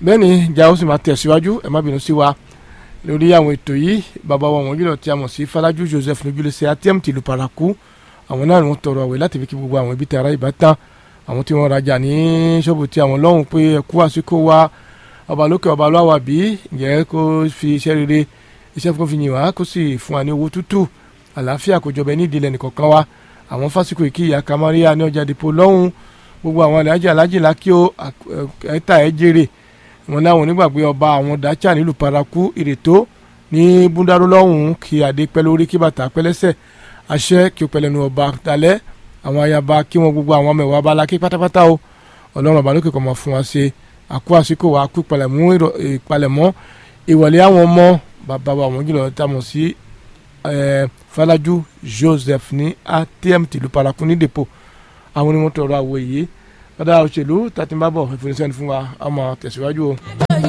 bẹ́ẹ̀ ni ìjà ó sì máa tẹ̀síwájú ẹ má bínú sí wa lórí àwọn ètò yìí bàbá wa wọ̀nyí lọ tí a mọ̀ sí Falaju Joseph lójúlẹ̀sẹ̀ atm tìlú paraku àwọn náà ni wọ́n tọrọ àwẹ̀ láti fi kí gbogbo àwọn ibi tí ara ìbátan àwọn tí wọ́n rajà ní ṣọ́ọ̀bù tí àwọn lọ́hùn pé ẹ̀kú àsìkò wa ọba lókè ọba lọ́wọ́ bí ǹjẹ́ kó fi iṣẹ́ rere iṣẹ́ fún fi yìn wá kó sì fún wa ní owó tútù àlàáfíà kò jọba ní ìdílé nìkọ̀ọ̀kan wa àwọn fásikò ìkíyà kamaria ní ọjà dìpọ̀ lọ́hùn gbogbo àwọn alájà alájì lákíó ẹ̀ta ẹ̀ jèrè wọn láwọn onígbàgbé ọba àwọn dacha nílùú paraku ìrètò ní búndàrú lọ́hùn kí adé pẹ́ lórí kí bàtà pẹ́ lẹ́sẹ̀ àṣẹ kí o pẹ́ lẹ́nu ọba dalẹ́ àwọn ayaba kí wọn gbogbo àwọn ọmọ ìwà abala kí pátápátá o ọlọ́run ọba lókè kọ́ mọ̀ fún wa ṣe àkó àsìkò wa kú ìpalẹ̀mọ́ ìwọlé àwọn ọmọ bàbá wa àwọn jùlọ tá a mọ̀ sí Falaju Joseph ní atm tìlú paraku ní depo àwọn onímọ̀tò ọ̀rọ̀ àwọ̀ yìí ọ̀dà òṣèlú tàtí ń bá bọ̀ ìfúnisẹ́ni fún wa a máa tẹ̀síwájú o.